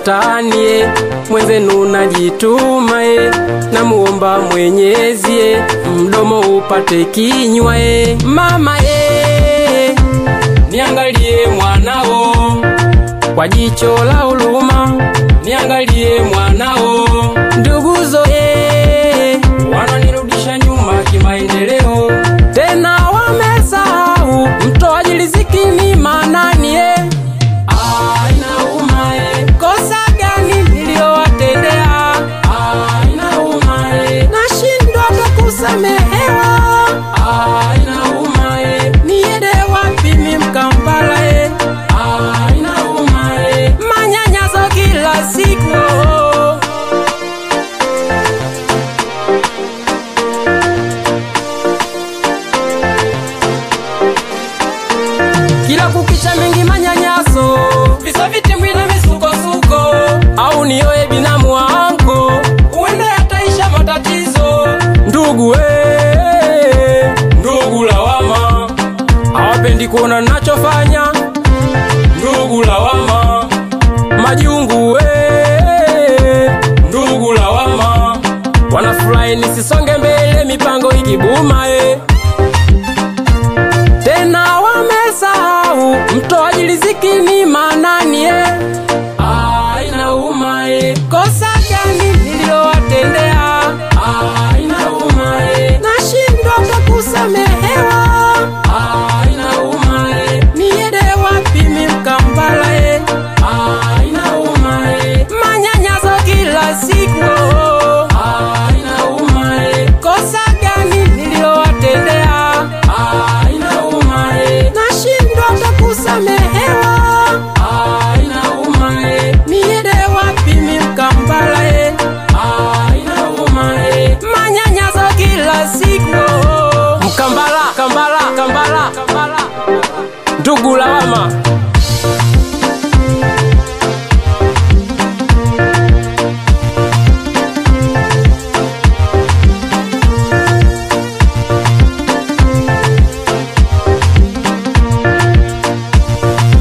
mtaani ye, mwenzenu najituma ye, namuomba Mwenyezi ye, mdomo upate kinywa ye, mama ye, niangalie mwanao kwa jicho la huruma, niangalie mwanao, nduguzo ye, wananirudisha nyuma kimaendeleo, tena wamesahau mtoaji riziki ni manani ye. Ah, inauma ye. Kosa gani niliyowatendea? Ah, inauma ye. Nashindwa hata kusamehewa. Ah, inauma ye. Niende wapi mi Mkampala ye? Ah, inauma ye. Manyanyaso kila siku oh. kila kukicha mengi manyanyaso, visa vitimbwi na misukosuko, au nioye binamu wangu, uende yataisha matatizo. Ndugu we, ndugu lawama, hawapendi kuona nachofanya. Ndugu lawama, majungu we, ndugu lawama, wanafurahi nisisonge mbele, mipango ikibuma eh tena wamesahau mtoaji riziki ni manani ye. Ah, inauma ye. Kosa gani niliyowatendea? Ah, inauma ye. Nashindwa hata kusamehewa. Ah, inauma ye. Niende wapi mi Mkampala ye? Ah, inauma ye. Manyanyaso kila siku oh. Ah, inauma ye. Kosa gani niliyowatendea? Ah, inauma ye. Nashindwa hata kusamehewa. Ah, inauma ye. Niende wapi mi Mkampala ye? Ah, inauma ye. Manyanyaso kila siku oh. Mkambala, Kambala, Kambala, Kambala. Ndugu lawama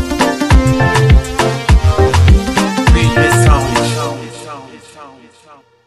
Beat sound.